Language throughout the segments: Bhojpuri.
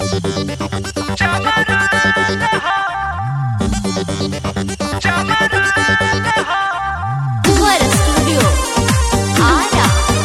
Fuera Studio. Ara.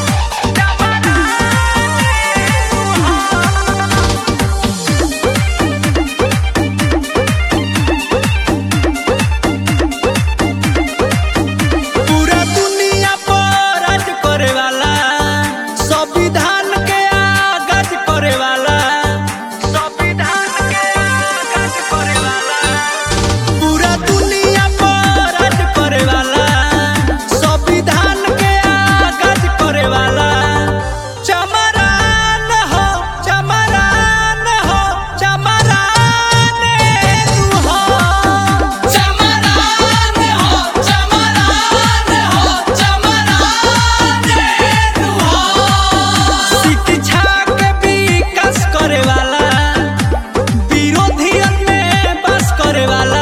पूरा दुनिया पर राज करे वाला संविधान के आगाज करे वाला संविधान के आगाज करे वाला पूरा दुनिया पर राज करे वाला संविधान के आगाज करे वाला चमरान हो चमरान हो चमरान तू हो चमरान हो चमरान हो चमरान तू हो शिक्षा के विकास करे वाला विरोधियन में बस करे वाला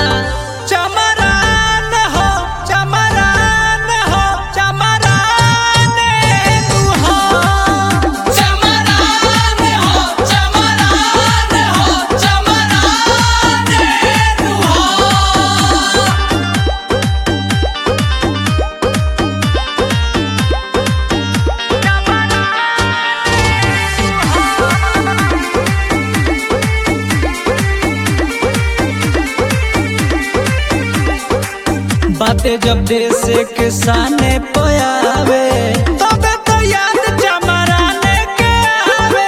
चमरान हो चमरान हो चमरान तू हो चमरान हो चमरान हो चमरान तू हो बातें जब देश के सामने पयावे तबे तो याद चमराने के आवे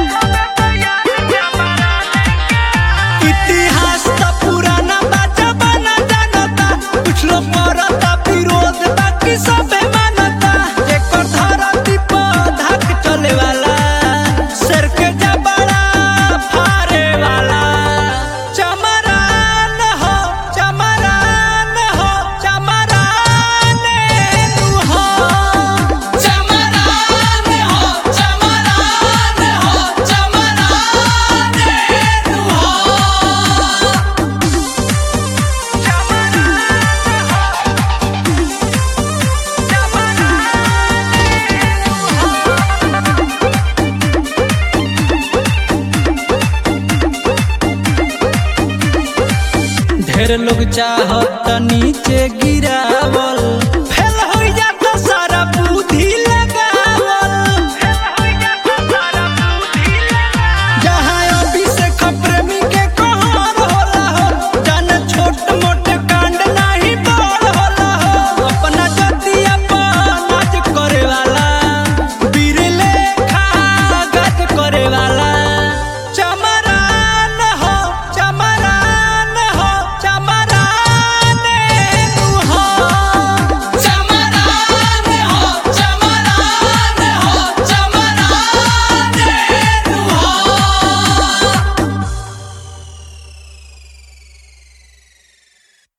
इतिहास तो पुराना बा जमाना जानता कुछ लोग मरता विरोध बाकी सबे मानता जेकर धरती पर धाक चले वाला सर के जबड़ा फारे वाला चमरान हो चमरान हो चमरान तू हो चमरान हो चमरान हो चमरान तू हो ढेर लोग चाहत नीचे गिरावल